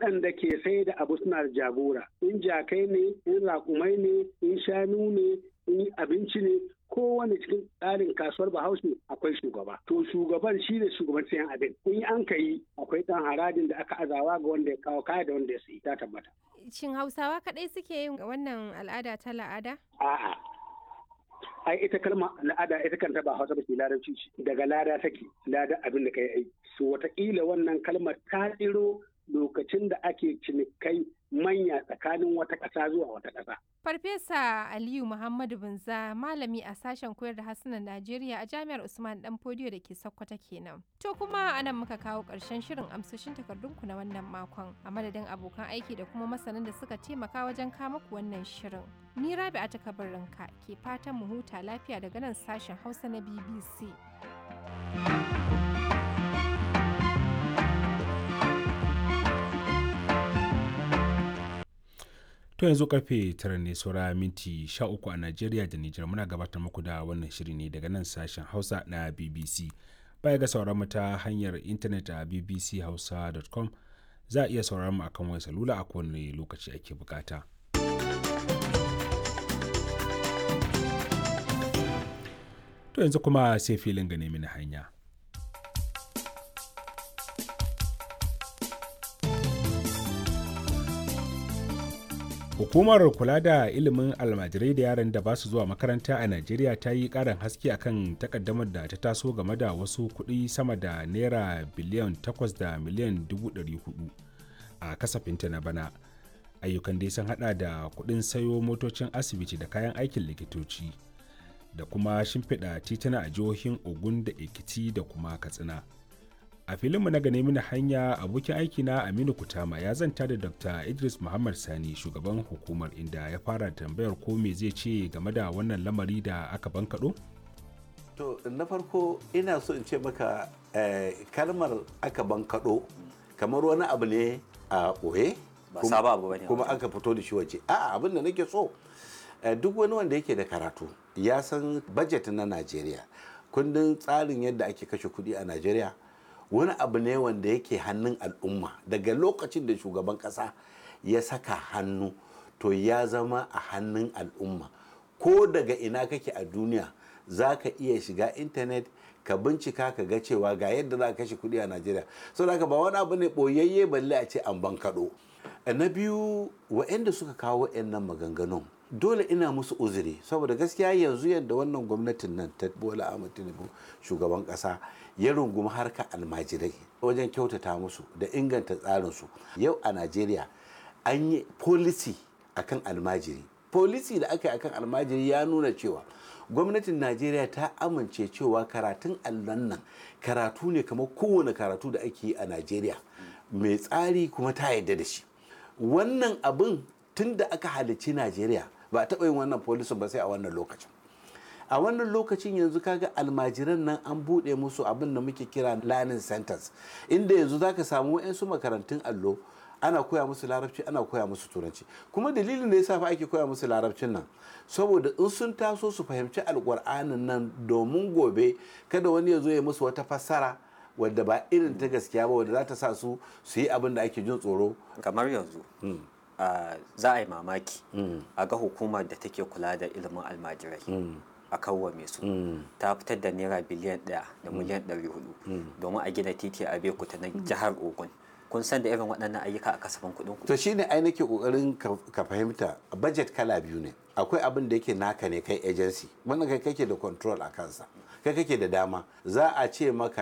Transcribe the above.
waɗanda ke sai da abu suna da jagora in jakai ne in raƙumai ne in shanu ne in abinci ne kowane cikin tsarin kasuwar bahaushe akwai shugaba to shugaban shi ne shugaban sayan abin in an ka yi akwai ɗan harajin da aka azawa ga wanda ya kawo kaya da wanda ya sayi ta tabbata Shin Hausawa kaɗai suke yin wannan al'ada ta la'ada? a'a ai ita kalma al'ada ita kanta ba hausa ba ce larabci ce daga lada take lada abin da kai aiki so wataƙila wannan kalmar ta tsiro lokacin da ake cinikai manya tsakanin wata ƙasa zuwa wata ƙasa. Farfesa Aliyu Muhammadu Binza malami a sashen koyar da harsunan Najeriya a Jami'ar Usman Dan Fodiyo da ke Sokoto kenan. To kuma anan muka kawo ƙarshen shirin amsoshin takardunku na wannan makon a madadin abokan aiki da kuma masanan da suka taimaka wajen kama ku wannan shirin. Ni Rabi'a ta kabarinka ke fatan mu huta lafiya daga nan sashen Hausa na BBC. To yanzu karfe tara ne saura minti sha uku a Najeriya da Nijar muna gabatar muku da wannan shiri ne daga nan sashen Hausa na BBC. Baya ga sauran mu ta hanyar intanet a bbchausa.com za a iya sauran mu akan wayar salula a kowane lokaci ake bukata. To yanzu kuma sai filin ga nemi na hanya. Hukumar kula da ilimin almajirai da yaran da ba su zuwa makaranta a Najeriya ta yi ƙarin haske akan takaddamar da ta taso game da wasu kuɗi sama da naira biliyan 8 da miliyan 400 a kasafinta na bana. Ayyukan dai sun hada da kuɗin sayo motocin asibiti da kayan aikin likitoci da kuma shimfiɗa tituna a jihohin Ogun da Ekiti da kuma Katsina. a filinmu na gane mini hanya abokin aiki na aminu kutama ya zanta da dr idris muhammad sani shugaban hukumar inda ya fara tambayar ko me zai ce game da wannan lamari da aka bankaɗo? to na farko ina so in ce maka eh, kalmar aka bankaɗo kamar wani abu ne a ɓoye Ba sabon abu bane kuma wannan. aka fito da shi waje a'a abin da nake so eh, duk wani wanda yake da karatu ya san budget na najeriya kundin tsarin yadda ake kashe kuɗi a najeriya wani abu ne wanda yake hannun al'umma daga lokacin da shugaban ƙasa ya saka hannu to ya zama a hannun al'umma ko daga ina kake a duniya za ka iya shiga intanet ka bincika ka ga cewa ga yadda za ka kashe kuɗi a najeriya saboda haka ba wani abu ne ɓoyayye balle a ce an bankaɗo na biyu waɗanda suka kawo nan maganganun dole ina musu uzuri saboda gaskiya yanzu yadda wannan gwamnatin nan ta bola ahmad tinubu shugaban ƙasa ya rungumi harka almajirai wajen kyautata musu da inganta tsarinsu yau a najeriya an yi policy akan almajiri policy da aka yi akan almajiri ya nuna cewa gwamnatin najeriya ta amince cewa karatun allon nan karatu ne kamar kowane karatu da ake yi a najeriya mai tsari kuma ta yarda da shi wannan abin tun da aka halicci najeriya ba a taɓa yin wannan policy ba sai a wannan lokacin a wannan lokacin yanzu kaga almajiran nan an buɗe musu abin da muke kira learning centers inda yanzu zaka samu 'yansu makarantun allo ana koya musu larabci ana koya musu turanci kuma dalilin da yasa fa ake koya musu larabcin nan saboda in sun taso su fahimci alƙur'anin nan domin gobe kada wani ya zo ya musu wata fassara wadda ba irin ta gaskiya ba wadda za ta sa su su yi abin da ake jin tsoro kamar yanzu ah, za a yi mamaki a ga hukumar da take kula da ilimin almajirai a kawwame su ta fitar da naira biliyan ɗaya da miliyan ɗari hudu domin a gina titi a bekuta na jihar ogun kun san da irin waɗannan ayyuka a kasafin kuɗin ku to shine ai nake kokarin ka ka fahimta budget kala biyu ne akwai abin da yake naka ne kai agency wannan kai kake da control a kansa kai kake da dama za a ce maka